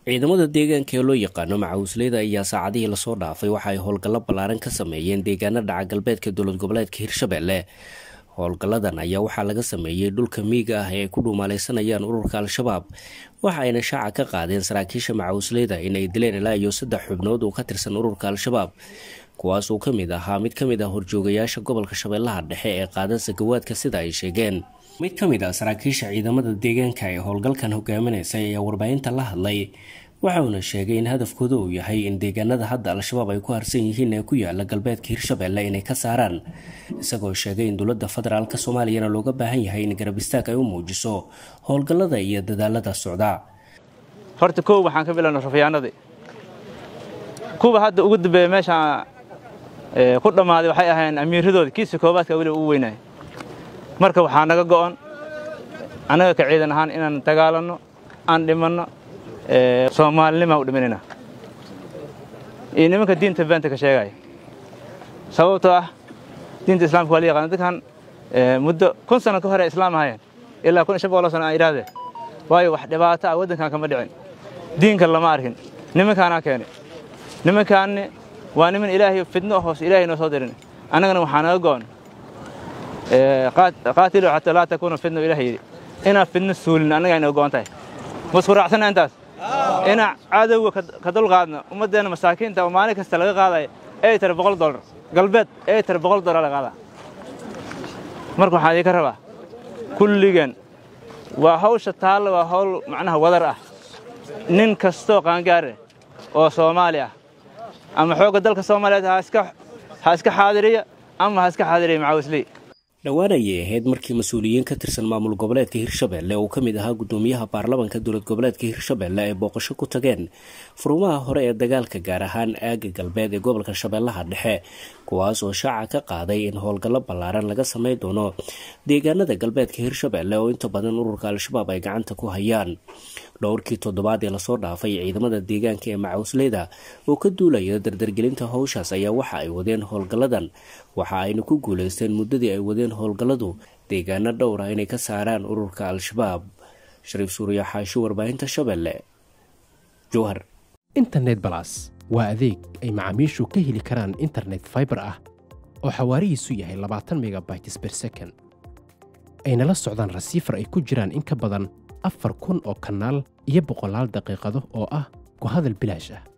ciidamada deegaanka ee loo yaqaano macawisleyda ayaa saacadihii lasoo dhaafay waxa ay howlgallo ballaaran ka sameeyeen deegaana dhaca galbeedka dowlad goboleedka hirshabelle howlgalladan ayaa waxaa laga sameeyey dhulka miiga ah ee ay ku dhuumaaleysanayaan ururka al-shabaab waxa ayna shaaca ka qaadeen saraakiisha macawisleyda inay dileen ilaa iyo saddex xubnood oo ka tirsan ururka al-shabaab kuwaas uu ka mid ahaa mid ka mid ah horjoogayaasha gobolka shabeellaha dhexe ee qaada sagawaadka sida ay sheegeen mid ka mid ah saraakiisha ciidamada deegaanka ee howlgalkan hogaaminaysay ayaa warbaahinta la hadlay waxauna sheegay in hadafkooda uu yahay in deegaanada hadda al-shabaab ay ku harsan yihiin ee ku yaala galbeedka hirshabelle inay ka saaraan isagoo sheegay in dowladda federaalk soomaaliyana looga baahan yahay in garab istaag ay u muujiso howlgallada iyo dadaalada socda horta kow waxaan ka bilowna rafayaanadii kuwa hadda ugu dambeeya meesha ku dhammaaday waxay ahayn amiiradoodi kiisa koobaadka weliba ugu weynaya marka waxaa naga go'on annaga ka ciidan ahaan inaan dagaalanno aan dhimanno soomaalinimaa u dhimanayna iyo nimanka diinta beenta ka sheegaya sababtoo ah diinta islamka waa la yaqaana dadkan muddo kun sano ka hore islaam ahayeen ilaa kun iyo shan boqoloo sano aan idhaahdee waayo wax dhibaato ah waddankan kama dhicin diinkan lama arkin nimankaanaa keenay nimankaanni waa niman ilaahay fidno hoos ilaahay noo soo dirin annagana waxaa naga go'on qaatilu xataa laa takuuna fidno ilaah yidhi inaan fidno suulin annagaa inaga go'on tahay masku raacsana intaas inaan cadowga ka dulqaadno ummaddeenna masaakiinta oo maalin kasta laga qaadaya ay tara boqol dollar galbeed ay tara boqol dollar laga qaadaa marka waxaan idinka rabaa kulligeen waa hawsha taalla waa hawl macnaha wadar ah nin kastoo qaangaare oo soomaali ah ama xoogga dalka soomaaliyeed ha iska xaadiriya ama ha iska xaadiriya macawisley dhowaan ayay ahayd markii mas-uuliyiin ka tirsan maamul goboleedka hirshabelle oo ka mid ahaa guddoomiyaha baarlamanka dowlad goboleedka hirshabelle ay booqasho ku tageen furumaha hore ee dagaalka gaar ahaan aaga galbeed ee gobolka shabeellaha dhexe kuwaas oo shaaca ka qaaday in howlgallo ballaaran laga sameyn doono deegaanada galbeedka hirshabelle oo inta badan ururka al-shabaab ay gacanta ku hayaan dhowrkii toddobaad ee lasoo dhaafay ciidamada deegaanka ee macawisleyda oo ka duulaya dardargelinta howshaas ayaa waxa ay wadeen howlgalladan waxa ayna ku guuleysteen muddadii ay wadeen howlgalladu deegaano dhowr ah inay ka saaraan ururka al-shabaab shariif suuriya xaashi warbaahinta shabeelle jowhar internet balas waa adeeg ay macaamiishu ka heli karaan internet faibar ah oo xawaarihiisu yahay labaatan megabytes ber second ayna la socdaan rasiifar ay ku jiraan in ka badan afar kun oo kanaal iyo boqolaal daqiiqado oo ah ku hadal bilaash ah